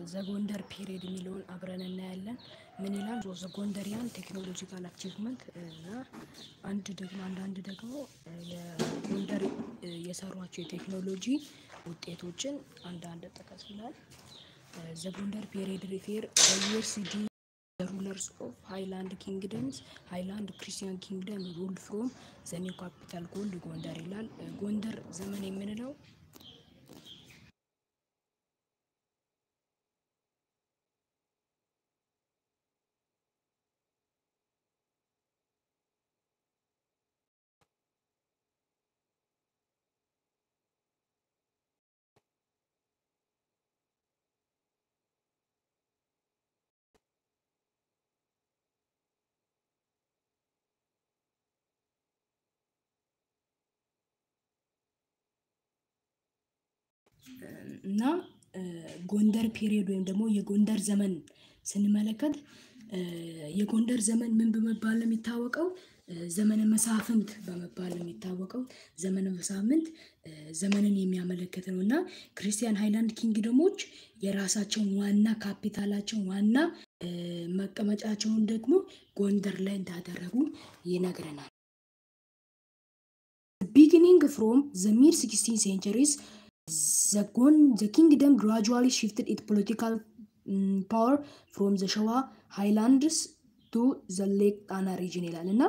ዘጎንደር ፔሪድ የሚለውን አብረን እናያለን። ምን ይላል? ዘጎንደሪያን ቴክኖሎጂካል አቺቭመንት እና አንድ ደግሞ አንዳንድ ደግሞ የጎንደር የሰሯቸው የቴክኖሎጂ ውጤቶችን አንዳንድ ጥቀስ ይላል። ዘጎንደር ፔሪድ ሪፌር ዩኒቨርሲቲ ሩለርስ ኦፍ ሃይላንድ ኪንግደምስ ሃይላንድ ክርስቲያን ኪንግደም ሩልድ ፍሮም ዘኒው ካፒታል ጎልድ ጎንደር ይላል። ጎንደር ዘመን የምንለው እና ጎንደር ፔሪዮድ ወይም ደግሞ የጎንደር ዘመን ስንመለከት የጎንደር ዘመን ምን በመባል ነው የሚታወቀው? ዘመነ መሳፍንት በመባል ነው የሚታወቀው። ዘመነ መሳፍንት ዘመንን የሚያመለክት ነው እና ክርስቲያን ሃይላንድ ኪንግደሞች የራሳቸውን ዋና ካፒታላቸውን ዋና መቀመጫቸውን ደግሞ ጎንደር ላይ እንዳደረጉ ይነግረናል። ቢጊኒንግ ፍሮም ዘ ሚድ ሲክስቲን ሴንቸሪስ ዘ ኪንግደም ግራጁዋሊ ሽፍትድ ኢት ፖለቲካል ፓወር ፍሮም ዘ ሸዋ ሃይላንድስ ቱ ዘ ሌክ ጣና ሪጅን ይላል እና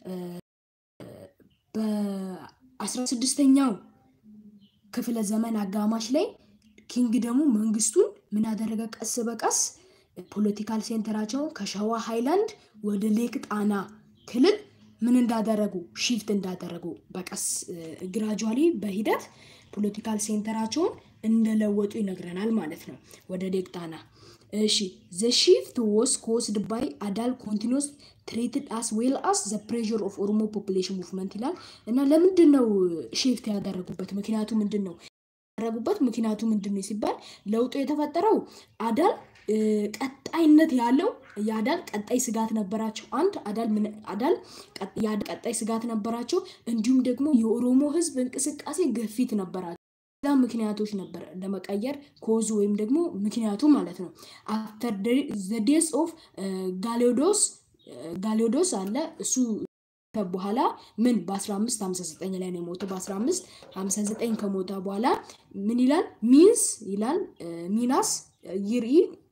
በአስራ ስድስተኛው ክፍለ ዘመን አጋማሽ ላይ ኪንግደሙ መንግስቱን ምን አደረገ? ቀስ በቀስ ፖለቲካል ሴንተራቸውን ከሸዋ ሃይላንድ ወደ ሌክ ጣና ክልል ምን እንዳደረጉ ሺፍት እንዳደረጉ በቀስ ግራጁዋሊ በሂደት ፖለቲካል ሴንተራቸውን እንደለወጡ ይነግረናል ማለት ነው። ወደ ሌክ ጣና እሺ ዘ ሺፍት ወስ ኮስድ ባይ አዳል ኮንቲኒስ ትሬትድ አስ ዌል አስ ዘ ፕሬር ኦፍ ኦሮሞ ፖፑሌሽን ሙቭመንት ይላል እና ለምንድን ነው ሺፍት ያደረጉበት ምክንያቱ ምንድን ነው? ያደረጉበት ምክንያቱ ምንድን ነው ሲባል ለውጡ የተፈጠረው አዳል ቀጣይነት ያለው የአዳል ቀጣይ ስጋት ነበራቸው። አንድ አዳል አዳል ቀጣይ ስጋት ነበራቸው። እንዲሁም ደግሞ የኦሮሞ ህዝብ እንቅስቃሴ ግፊት ነበራቸው። ዛ ምክንያቶች ነበር ለመቀየር ኮዙ ወይም ደግሞ ምክንያቱ ማለት ነው። አፍተር ዘ ዴስ ኦፍ ጋሊዮዶስ ጋሊዮዶስ አለ እሱ በኋላ ምን በ1559 ላይ ነው የሞተው። በ1559 ከሞተ በኋላ ምን ይላል? ሚንስ ይላል ሚናስ ይርኢ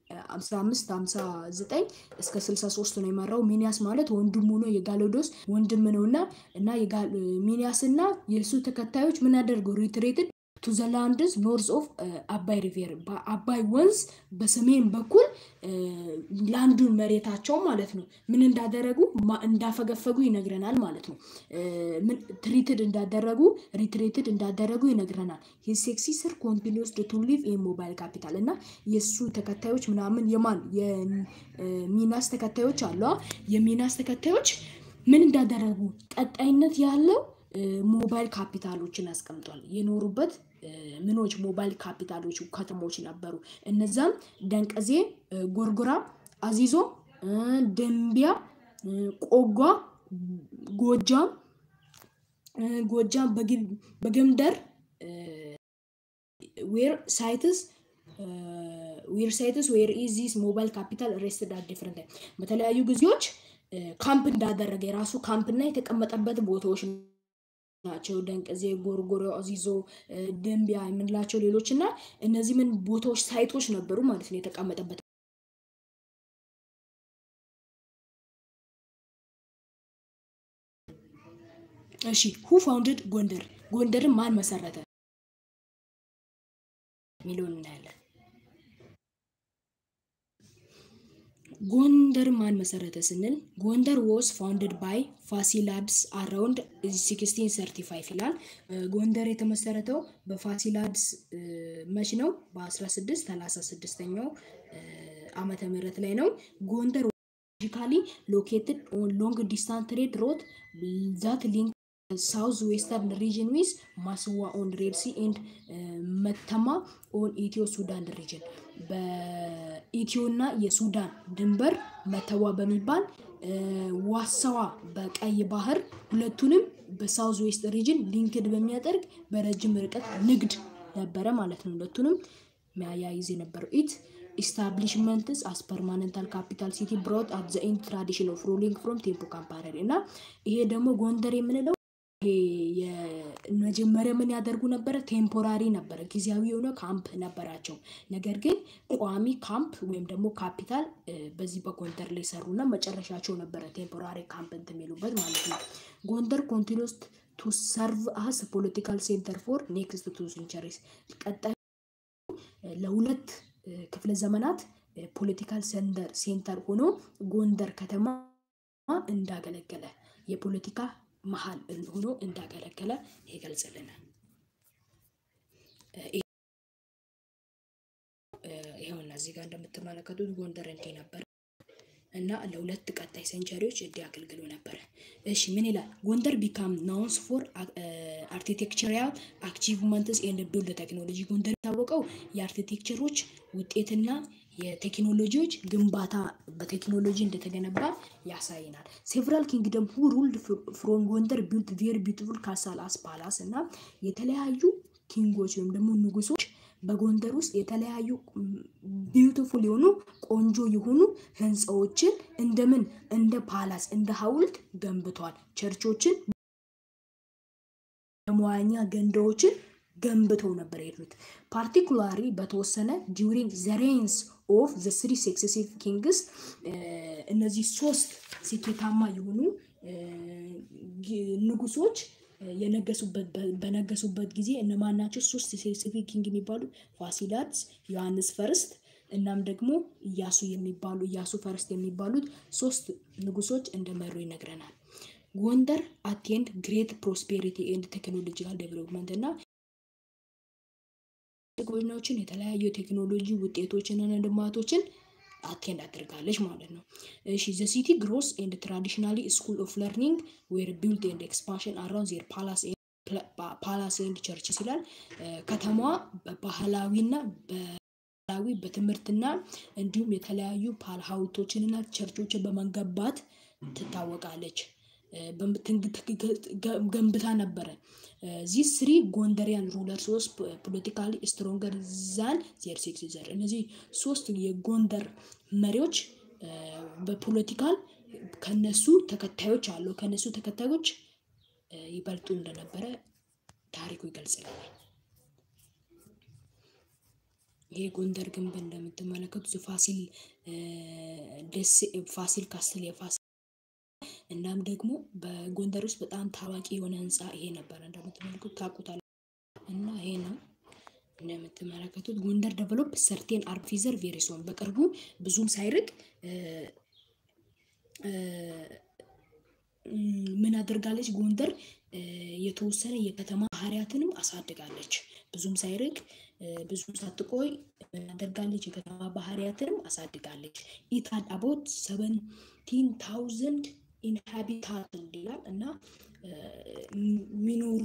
1559 እስከ 63 ነው የመራው። ሚኒያስ ማለት ወንድሙ ነው፣ የጋሎዶስ ወንድም ነው እና እና ሚኒያስ እና የእሱ ተከታዮች ምን አደርገው ሪትሬትድ ቱ ዘ ላንድስ ኖርዝ ኦፍ አባይ ሪቬር በአባይ ወንዝ በሰሜን በኩል ላንዱን መሬታቸው ማለት ነው ምን እንዳደረጉ እንዳፈገፈጉ ይነግረናል ማለት ነው። ትሪትድ እንዳደረጉ ሪትሬትድ እንዳደረጉ ይነግረናል። ሴክሲ ስር ኮንቲኒስ ቱ ሊቭ ኢን ሞባይል ካፒታል እና የእሱ ተከታዮች ምናምን የማን የሚናስ ተከታዮች አለ የሚናስ ተከታዮች ምን እንዳደረጉ ቀጣይነት ያለው ሞባይል ካፒታሎችን አስቀምጧል። የኖሩበት ምኖች ሞባይል ካፒታሎች ከተሞች ነበሩ። እነዛም ደንቀዜ፣ ጎርጎራ፣ አዚዞ፣ ደንቢያ፣ ቆጓ፣ ጎጃም ጎጃም በገምደር ዌር ሳይትስ ዌር ሳይትስ ዌር ኢዝ ዚስ ሞባይል ካፒታል ሬስትድ አት ዲፍረንት በተለያዩ ጊዜዎች ካምፕ እንዳደረገ የራሱ ካምፕ እና የተቀመጠበት ቦታዎች ናቸው። ደንቀዜ፣ ጎርጎሮ፣ አዚዞ፣ ደንቢያ የምንላቸው ሌሎች እና እነዚህ ምን ቦታዎች ሳይቶች ነበሩ ማለት ነው የተቀመጠበት። እሺ ሁ ፋውንድድ ጎንደር ጎንደርን ማን መሰረተ የሚለውን እናያለን። ጎንደር ማን መሰረተ ስንል ጎንደር ወስ ፋውንድድ ባይ ፋሲላድስ አራውንድ 1635 ይላል። ጎንደር የተመሰረተው በፋሲላድስ መች ነው? በ1636ኛው ዓመተ ምህረት ላይ ነው። ጎንደር ጂካሊ ሎኬትድ ኦን ሎንግ ዲስታንስ ትሬድ ሮት ዛት ሊንክ ሳውዝ ዌስተርን ሪጅን ዊዝ ማስዋ ኦን ሬድ ሲ ኤንድ መተማ ኦን ኢትዮ ሱዳን ሪጅን በኢትዮ እና የሱዳን ድንበር መተዋ በሚባል ዋሳዋ በቀይ ባህር ሁለቱንም በሳውዝ ዌስት ሪጅን ሊንክድ በሚያደርግ በረጅም ርቀት ንግድ ነበረ ማለት ነው። ሁለቱንም መያያይዝ የነበረው ኢት ኢስታብሊሽመንትስ አስ ፐርማነንታል ካፒታል ሲቲ ብሮት አት ዘ ኢንድ ትራዲሽን ኦፍ ሩሊንግ ፍሮም ቴምፖ ካምፓረሪ እና ይሄ ደግሞ ጎንደር የምንለው ይሄ የመጀመሪያ ምን ያደርጉ ነበረ? ቴምፖራሪ ነበረ፣ ጊዜያዊ የሆነ ካምፕ ነበራቸው። ነገር ግን ቋሚ ካምፕ ወይም ደግሞ ካፒታል በዚህ በጎንደር ላይ ሰሩና መጨረሻቸው ነበረ ቴምፖራሪ ካምፕ እንትን የሚሉበት ማለት ነው። ጎንደር ኮንቲኒስ ቱ ሰርቭ አስ ፖለቲካል ሴንተር ፎር ኔክስት ቱ ሴንቸሪስ ቀጣይ ለሁለት ክፍለ ዘመናት ፖለቲካል ሰንደር ሴንተር ሆኖ ጎንደር ከተማ እንዳገለገለ የፖለቲካ መሀል ሆኖ እንዳገለገለ ይገልጽልናል። ይኸውና እዚህ ጋር እንደምትመለከቱት ጎንደር እንዲህ ነበር እና ለሁለት ቀጣይ ሴንቸሪዎች እንዲህ አገልግሎ ነበረ። እሺ ምን ይላል? ጎንደር ቢካም ናውንስ ፎር አርኪቴክቸራል አቺቭመንትስ ኤንድ ቢልድ ቴክኖሎጂ። ጎንደር የታወቀው የአርኪቴክቸሮች ውጤትና የቴክኖሎጂዎች ግንባታ በቴክኖሎጂ እንደተገነባ ያሳይናል። ሴቨራል ኪንግደም ሁ ሩልድ ፍሮም ጎንደር ቢልት ቬሪ ቢዩቲፉል ካሳል አስ ፓላስ እና የተለያዩ ኪንጎች ወይም ደግሞ ንጉሶች በጎንደር ውስጥ የተለያዩ ቢዩቲፉል የሆኑ ቆንጆ የሆኑ ህንፃዎችን እንደምን እንደ ፓላስ እንደ ሐውልት ገንብቷል። ቸርቾችን፣ የመዋኛ ገንዳዎችን ገንብተው ነበር የሄዱት። ፓርቲኩላሪ በተወሰነ ዲዩሪንግ ዘ ሬንስ ኦፍ ዘ ስሪ ሰክሴሲቭ ኪንግስ እነዚህ ሶስት ስኬታማ የሆኑ ንጉሶች የነገሱበት በነገሱበት ጊዜ እነማን ናቸው? ሶስት ስፔሲፊክ ኪንግ የሚባሉ ፋሲላድስ፣ ዮሐንስ ፈርስት እናም ደግሞ እያሱ የሚባሉ እያሱ ፈርስት የሚባሉት ሶስት ንጉሶች እንደመሩ ይነግረናል። ጎንደር አቴንድ ግሬት ፕሮስፔሪቲ ኤንድ ቴክኖሎጂካል ዴቨሎፕመንት እና ጎናዎችን የተለያዩ የቴክኖሎጂ ውጤቶችንና ልማቶችን አቴንድ አድርጋለች ማለት ነው። እሺ ዘ ሲቲ ግሮስ ኤንድ ትራዲሽናሊ ስኩል ኦፍ ለርኒንግ ዌር ቢልድ ኤንድ ኤክስፓንሽን አራውንድ ዜር ፓላስ ፓላስ ኤንድ ቸርችስ ይላል። ከተማዋ በባህላዊና በባህላዊ በትምህርትና እንዲሁም የተለያዩ ሐውልቶችንና ቸርቾችን በመገንባት ትታወቃለች። ገንብታ ነበረ። ዚስ ስሪ ጎንደሪያን ሩለር ሶስት ፖለቲካሊ ስትሮንገር ዛን ዜር ሲክስ ዘር እነዚህ ሶስት የጎንደር መሪዎች በፖለቲካል ከነሱ ተከታዮች አሉ ከነሱ ተከታዮች ይበልጡ እንደነበረ ታሪኩ ይገልጽልናል። ይህ ጎንደር ግንብ እንደምትመለከቱት ፋሲል ደሴ ፋሲል ካስትል የፋሲል እናም ደግሞ በጎንደር ውስጥ በጣም ታዋቂ የሆነ ህንፃ ይሄ ነበረ እንደምትመለከቱት ታውቁታል እና ይሄ ነው እንደምትመለከቱት ጎንደር ዴቨሎፕ ሰርቴን አርፊዘር ቬሪሶን በቅርቡ ብዙም ሳይርቅ ምን አድርጋለች ጎንደር የተወሰነ የከተማ ባህሪያትንም አሳድጋለች። ብዙም ሳይርቅ ብዙም ሳትቆይ ምን አድርጋለች የከተማ ባህሪያትንም አሳድጋለች። ኢት ሃድ አባውት ሰቨንቲን ታውዘንድ ኢንሃቢታንት ይላል እና ሚኖሩ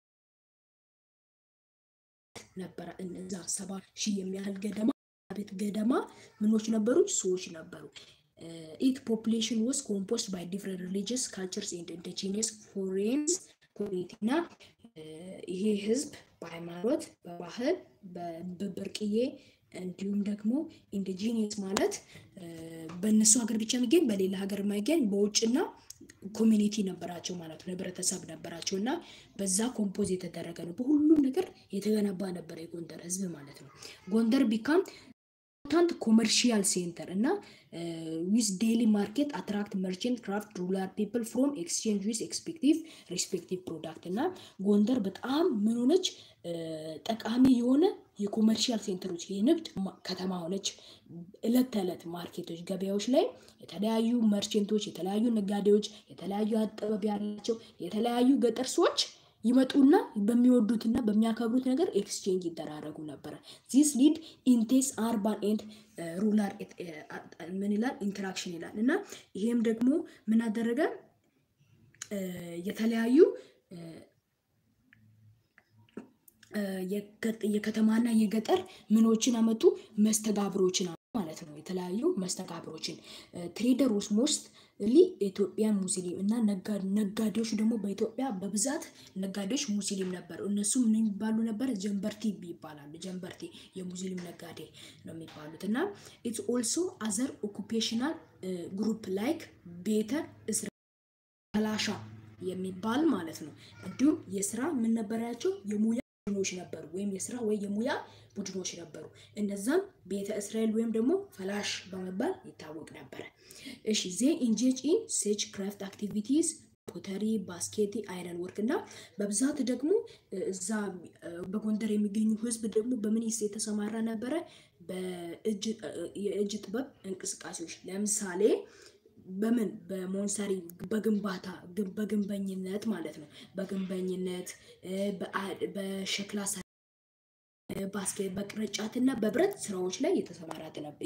ነበረ እነዛ ሰባ ሺህ የሚያህል ገደማ ቤት ገደማ ምኖች ነበሩ ሰዎች ነበሩ። ኢት ፖፕሌሽን ወስ ኮምፖስት ባይ ዲፍረንት ሪሊጂየስ ካልቸርስ ኤንድ ኢንዲጂኒየስ ፎሬንስ ኮሚኒቲ እና ይሄ ህዝብ በሃይማኖት በባህል በብርቅዬ እንዲሁም ደግሞ ኢንዲጂኒየስ ማለት በእነሱ ሀገር ብቻ የሚገኝ በሌላ ሀገር የማይገኝ በውጭና ኮሚኒቲ ነበራቸው ማለት ነው። ህብረተሰብ ነበራቸው እና በዛ ኮምፖዝ የተደረገ ነው። በሁሉም ነገር የተገነባ ነበር የጎንደር ህዝብ ማለት ነው። ጎንደር ቢካም ኢምፖርታንት ኮመርሺያል ሴንተር እና ዊዝ ዴይሊ ማርኬት አትራክት መርቸንት ክራፍት ሩላር ፒፕል ፍሮም ኤክስቼንጅ ዊዝ ኤክስፔክቲቭ ሪስፔክቲቭ ፕሮዳክት እና ጎንደር በጣም ምን ሆነች ጠቃሚ የሆነ የኮመርሺያል ሴንተሮች የንግድ ከተማ ሆነች። እለት ተዕለት ማርኬቶች ገበያዎች ላይ የተለያዩ መርቸንቶች የተለያዩ ነጋዴዎች የተለያዩ አጠበብ ያላቸው የተለያዩ ገጠር ሰዎች ይመጡና በሚወዱትና በሚያከብሩት ነገር ኤክስቼንጅ ይደራረጉ ነበረ። ዚስ ሊድ ኢንቴስ አርባን ኤንድ ሩላር ምን ይላል ኢንተራክሽን ይላል እና ይሄም ደግሞ ምን አደረገ የተለያዩ የከተማና የገጠር ምኖችን አመጡ መስተጋብሮችን ማለት ነው። የተለያዩ መስተጋብሮችን ትሬደሮች ሞስት ሊ ኢትዮጵያን ሙስሊም እና ነጋዴዎች ደግሞ በኢትዮጵያ በብዛት ነጋዴዎች ሙስሊም ነበሩ። እነሱ ምን የሚባሉ ነበር? ጀንበርቲ ይባላሉ። ጀንበርቲ የሙስሊም ነጋዴ ነው የሚባሉት እና ኢትስ ኦልሶ አዘር ኦኩፔሽናል ግሩፕ ላይክ ቤተ እስራኤል ፈላሻ የሚባል ማለት ነው። እንዲሁም የስራ ምን ነበራቸው? የሙያ ቡድኖች ነበሩ፣ ወይም የስራ ወይ የሙያ ቡድኖች ነበሩ። እነዛም ቤተ እስራኤል ወይም ደግሞ ፈላሽ በመባል ይታወቅ ነበረ። እሺ ዜ ኢንጌጅ ኢን ሴች ክራፍት አክቲቪቲስ ፖተሪ፣ ባስኬቲ፣ አይረን ወርክ እና በብዛት ደግሞ እዛ በጎንደር የሚገኙ ህዝብ ደግሞ በምን የተሰማራ ነበረ? የእጅ ጥበብ እንቅስቃሴዎች ለምሳሌ በምን በሞንሰሪ በግንባታ በግንበኝነት ማለት ነው። በግንበኝነት በሸክላ ባስኬት በቅርጫት እና በብረት ስራዎች ላይ የተሰማራ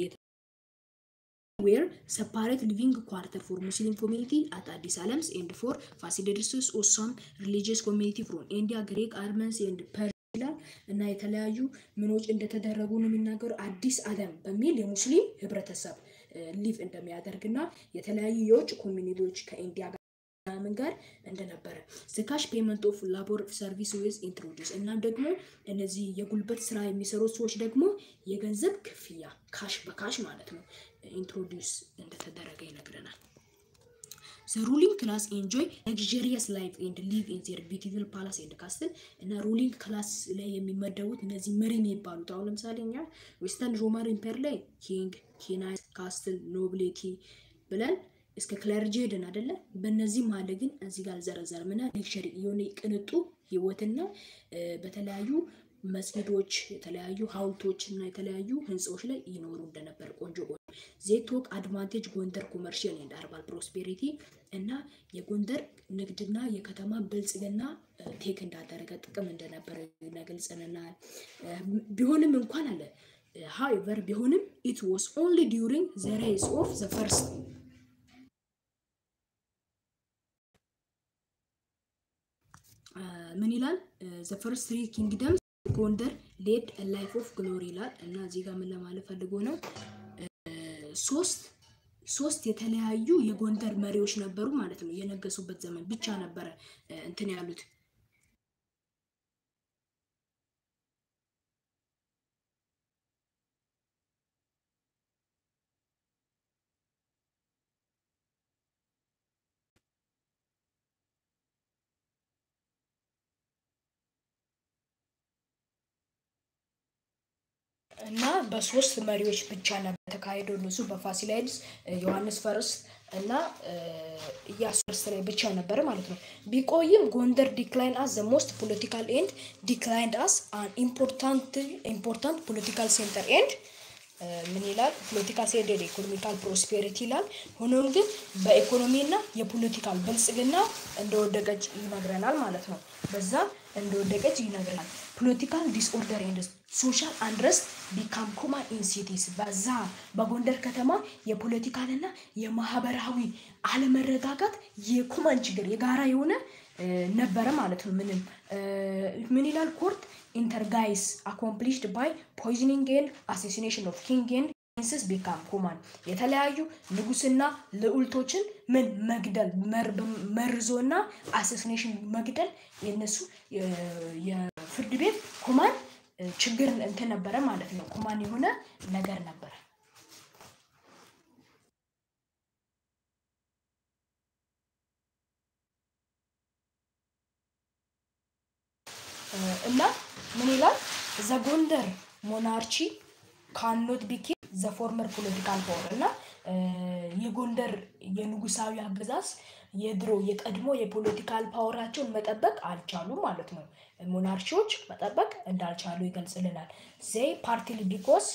ዌር ሰፓሬት ሊቪንግ ኳርተር ፎር ሙስሊም ኮሚኒቲ አት አዲስ አለምስ ኤንድ ፎር ፋሲሊደርስስ ኦሳም ሪሊጂየስ ኮሚኒቲ ፍሮም ኢንዲያ ግሪክ አርመንስ ኤንድ ይላል እና የተለያዩ ምኖች እንደተደረጉ ነው የሚናገሩ አዲስ አለም በሚል የሙስሊም ህብረተሰብ ሊቭ እንደሚያደርግና የተለያዩ የውጭ ኮሚኒቲዎች ከኢንዲያ ጋር ምናምን ጋር እንደነበረ ስካሽ ፔመንት ኦፍ ላቦር ሰርቪስ ዌዝ ኢንትሮዲስ እና ደግሞ እነዚህ የጉልበት ስራ የሚሰሩት ሰዎች ደግሞ የገንዘብ ክፍያ ካሽ በካሽ ማለት ነው ኢንትሮዲውስ እንደተደረገ ይነግረናል። ዘ ሩሊንግ ክላስ ኤንጆይ ለግዠሪየስ ላይፍ ኤንድ ሊቭ ኢን ዜር ቢዩቲፉል ፓላስ ኤንድ ካስትል እና ሩሊንግ ክላስ ላይ የሚመደቡት እነዚህ መሪ የሚባሉት አሁን ለምሳሌ እኛ ዌስተርን ሮማን ኢምፔር ላይ ኪንግ፣ ኪናይት፣ ካስትል፣ ኖብሌቲ ብለን እስከ ክለርጂ ሄድን አይደለ? በእነዚህ መሀል ግን እዚህ ጋር አልዘረዘርም እና ሌክቸሪ የሆነ ቅንጡ ህይወትና በተለያዩ መስጊዶች የተለያዩ ሀውልቶች እና የተለያዩ ህንፃዎች ላይ ይኖሩ እንደነበር ቆንጆ ቆንጆ ዜቶክ አድቫንቴጅ ጎንደር ኮመርሽል ኤንድ አርባል ፕሮስፔሪቲ እና የጎንደር ንግድና የከተማ ብልጽግና ቴክ እንዳደረገ ጥቅም እንደነበረ ይገልጸናል። ቢሆንም እንኳን አለ ሃዌቨር ቢሆንም ኢት ዋስ ኦንሊ ዲዩሪንግ ዘ ሬይስ ኦፍ ዘ ፈርስት ምን ይላል ዘ ፈርስት ትሪ ኪንግደምስ ጎንደር ሌድ ላይፍ ኦፍ ግሎሪ ይላል እና እዚህ ጋር ምን ለማለት ፈልጎ ነው? ሶስት ሶስት የተለያዩ የጎንደር መሪዎች ነበሩ ማለት ነው። የነገሱበት ዘመን ብቻ ነበረ እንትን ያሉት እና በሶስት መሪዎች ብቻ ነበር የተካሄደው። እነሱ በፋሲላይድስ ዮሐንስ ፈርስት እና ኢያሱ ፈርስት ላይ ብቻ ነበር ማለት ነው። ቢቆይም ጎንደር ዲክላይን አስ ዘ ሞስት ፖለቲካል ኤንድ ዲክላይንድ አስ አን ኢምፖርታንት ኢምፖርታንት ፖለቲካል ሴንተር ኤንድ ምን ይላል? ፖለቲካል ሴንተር ኢኮኖሚካል ፕሮስፔሪቲ ይላል። ሆኖም ግን በኢኮኖሚና የፖለቲካል ብልጽግና እንደወደቀች ይነግረናል ማለት ነው። በዛ እንደወደቀች ይነግረናል። ፖለቲካል ዲስኦርደር ኤንድ ሶሻል አንድረስት ቢካም ኮማን ኢን ሲቲስ በዛ በጎንደር ከተማ የፖለቲካልና የማህበራዊ አለመረጋጋት የኮማን ችግር የጋራ የሆነ ነበረ ማለት ነው። ምንም ምን ይላል ኮርት ኢንተርጋይስ አኮምፕሊሽድ ባይ ፖይዝኒንግ ኤንድ አሴሲኔሽን ኦፍ ኪንግ ኤንድ ፕሪንስስ ቢካም ኮማን የተለያዩ ንጉስና ልዑልቶችን ምን መግደል መርዞና አሴሲኔሽን መግደል የነሱ የፍርድ ቤት ኮማን ችግር እንትን ነበረ ማለት ነው። ኮማን የሆነ ነገር ነበረ። እና ምን ይላል ዘ ጎንደር ሞናርቺ ካኖት ቢኬ ዘ ፎርመር ፖለቲካል ፓወር እና የጎንደር የንጉሳዊ አገዛዝ የድሮ የቀድሞ የፖለቲካል ፓወራቸውን መጠበቅ አልቻሉም ማለት ነው። ሞናርቺዎች መጠበቅ እንዳልቻሉ ይገልጽልናል። ዜይ ፓርቲሊ ቢኮስ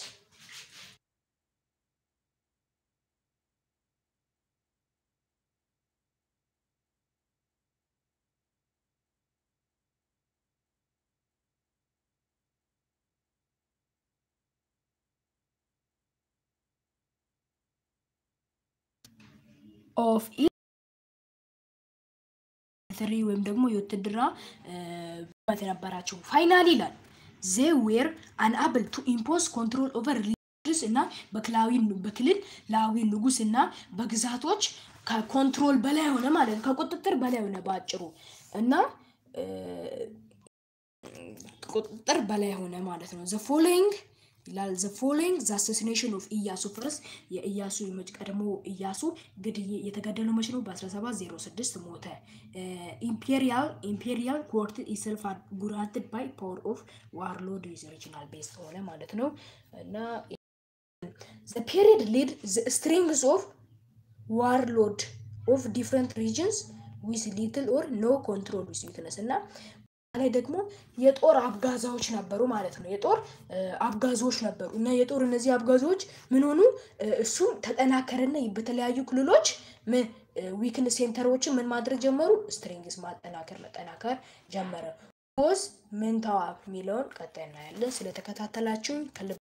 ኦፍ ትሪ ወይም ደግሞ የውትድራ በት ነበራቸው። ፋይናሊ ይላል ዜ ዌር አንአብል ቱ ኢምፖዝ ኮንትሮል ኦቨር ሪሊጅስ ንጉስ እና በክላዊ በክልል ላዊ ንጉስ እና በግዛቶች ከኮንትሮል በላይ ሆነ ማለት ነው። ከቁጥጥር በላይ ሆነ በአጭሩ እና እ፣ ቁጥጥር በላይ ሆነ ማለት ነው። ዘ ፎሎዊንግ ይላል ዘ ፎሎዊንግ ዘ አሳሲኔሽን ኦፍ ኢያሱ ፈርስት የኢያሱ የመጭ ቀድሞ ኢያሱ ግድዬ የተገደለው መች ነው? በ1706 ሞተ። ኢምፔሪያል ኢምፔሪያል ኮርት ኢሰልፍ ጉራንትድ ባይ ፓወር ኦፍ ዋርሎድ ዊዝ ሪጂናል ቤስ ሆነ ማለት ነው እና ዘ ፔሪድ ሊድ ዘ ስትሪንግስ ኦፍ ዋርሎድ ኦፍ ዲፍረንት ሪጅንስ ዊዝ ሊትል ኦር ኖ ኮንትሮል ዊዝ ዊትነስ እና ላይ ደግሞ የጦር አብጋዛዎች ነበሩ ማለት ነው። የጦር እ፣ አብጋዞች ነበሩ እና የጦር እነዚህ አብጋዞች ምን ሆኑ? እ፣ እሱም ተጠናከረና በተለያዩ ክልሎች ምን ዊክን ሴንተሮችን ምን ማድረግ ጀመሩ? ስትሪንግስ ማጠናከር መጠናከር ጀመረ። ፖዝ ምን ተዋ የሚለውን ቀጣይ እናያለን። ስለተከታተላችሁኝ ከልብ